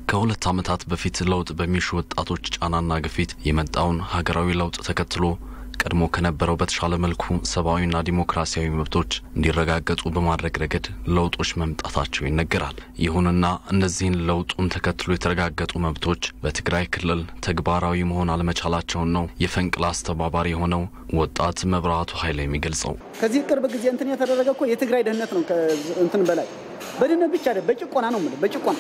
ከሁለት ዓመታት በፊት ለውጥ በሚሹ ወጣቶች ጫናና ግፊት የመጣውን ሀገራዊ ለውጥ ተከትሎ ቀድሞ ከነበረው በተሻለ መልኩ ሰብአዊና ዲሞክራሲያዊ መብቶች እንዲረጋገጡ በማድረግ ረገድ ለውጦች መምጣታቸው ይነገራል። ይሁንና እነዚህን ለውጡን ተከትሎ የተረጋገጡ መብቶች በትግራይ ክልል ተግባራዊ መሆን አለመቻላቸውን ነው የፈንቅል አስተባባሪ የሆነው ወጣት መብራቱ ኃይለ የሚገልጸው። ከዚህ ቅርብ ጊዜ እንትን የተደረገ እኮ የትግራይ ደህንነት ነው። እንትን በላይ በድህነት ብቻ አይደለም፣ በጭቆና ነው የምልህ፣ በጭቆና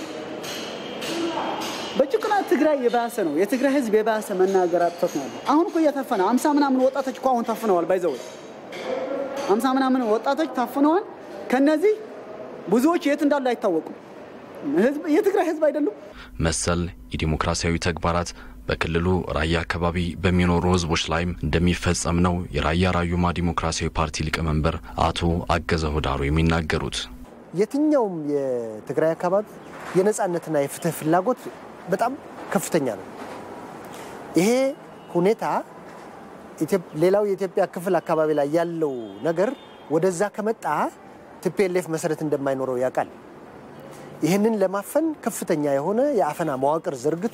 በጭቆና ትግራይ የባሰ ነው። የትግራይ ህዝብ የባሰ መናገር አጥቶት ነው ያለው። አሁን እኮ እየታፈነ አምሳ ምናምን ወጣቶች እኮ አሁን ታፍነዋል። ባይዘው አምሳ ምናምን ወጣቶች ታፍነዋል። ከነዚህ ብዙዎች የት እንዳሉ አይታወቁም። የትግራይ ህዝብ አይደሉም። መሰል የዲሞክራሲያዊ ተግባራት በክልሉ ራያ አካባቢ በሚኖሩ ህዝቦች ላይም እንደሚፈጸም ነው የራያ ራዩማ ዲሞክራሲያዊ ፓርቲ ሊቀመንበር አቶ አገዘ ሁዳሩ የሚናገሩት። የትኛውም የትግራይ አካባቢ የነፃነትና የፍትህ ፍላጎት በጣም ከፍተኛ ነው። ይሄ ሁኔታ ሌላው የኢትዮጵያ ክፍል አካባቢ ላይ ያለው ነገር ወደዛ ከመጣ ቲፒኤልኤፍ መሰረት እንደማይኖረው ያውቃል። ይህንን ለማፈን ከፍተኛ የሆነ የአፈና መዋቅር ዘርግቶ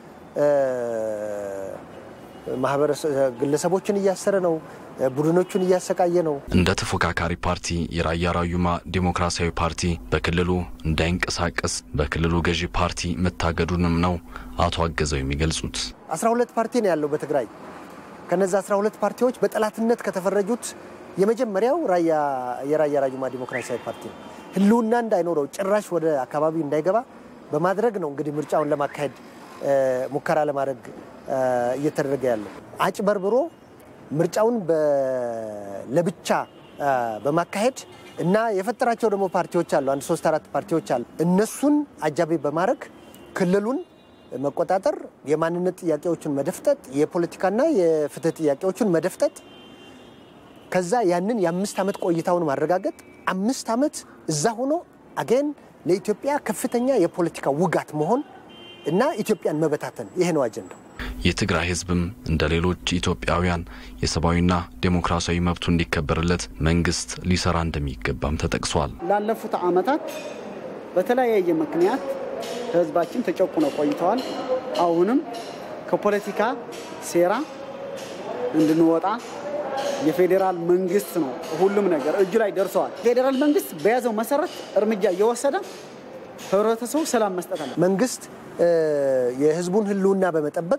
ግለሰቦችን እያሰረ ነው። ቡድኖቹን እያሰቃየ ነው። እንደ ተፎካካሪ ፓርቲ የራያ ራዩማ ዲሞክራሲያዊ ፓርቲ በክልሉ እንዳይንቀሳቀስ በክልሉ ገዢ ፓርቲ መታገዱንም ነው አቶ አገዘው የሚገልጹት። 12 ፓርቲ ነው ያለው በትግራይ። ከነዚ 12 ፓርቲዎች በጠላትነት ከተፈረጁት የመጀመሪያው የራያ ራዩማ ዲሞክራሲያዊ ፓርቲ ነው። ህልውና እንዳይኖረው ጭራሽ ወደ አካባቢው እንዳይገባ በማድረግ ነው እንግዲህ ምርጫውን ለማካሄድ ሙከራ ለማድረግ እየተደረገ ያለው አጭበርብሮ ምርጫውን ለብቻ በማካሄድ እና የፈጠራቸው ደግሞ ፓርቲዎች አሉ። አንድ ሶስት አራት ፓርቲዎች አሉ። እነሱን አጃቢ በማድረግ ክልሉን መቆጣጠር፣ የማንነት ጥያቄዎችን መደፍጠጥ፣ የፖለቲካና የፍትህ ጥያቄዎችን መደፍጠጥ፣ ከዛ ያንን የአምስት ዓመት ቆይታውን ማረጋገጥ፣ አምስት ዓመት እዛ ሆኖ አገን ለኢትዮጵያ ከፍተኛ የፖለቲካ ውጋት መሆን እና ኢትዮጵያን መበታተን ይሄ ነው አጀንዳው። የትግራይ ህዝብም እንደ ሌሎች ኢትዮጵያውያን የሰብአዊና ዴሞክራሲያዊ መብቱ እንዲከበርለት መንግስት ሊሰራ እንደሚገባም ተጠቅሷል። ላለፉት ዓመታት በተለያየ ምክንያት ህዝባችን ተጨቁነው ቆይተዋል። አሁንም ከፖለቲካ ሴራ እንድንወጣ የፌዴራል መንግስት ነው ሁሉም ነገር እጁ ላይ ደርሰዋል። ፌዴራል መንግስት በያዘው መሰረት እርምጃ እየወሰደ ህብረተሰቡ ሰላም መስጠት አለ። መንግስት የህዝቡን ህልውና በመጠበቅ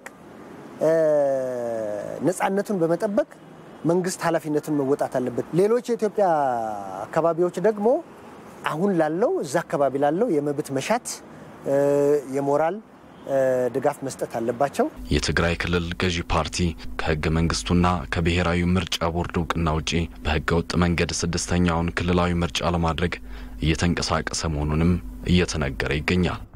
ነፃነቱን በመጠበቅ መንግስት ኃላፊነቱን መወጣት አለበት። ሌሎች የኢትዮጵያ አካባቢዎች ደግሞ አሁን ላለው እዛ አካባቢ ላለው የመብት መሻት የሞራል ድጋፍ መስጠት አለባቸው። የትግራይ ክልል ገዢ ፓርቲ ከህገ መንግስቱና ከብሔራዊ ምርጫ ቦርድ እውቅና ውጪ በህገ ወጥ መንገድ ስድስተኛውን ክልላዊ ምርጫ ለማድረግ እየተንቀሳቀሰ መሆኑንም እየተነገረ ይገኛል።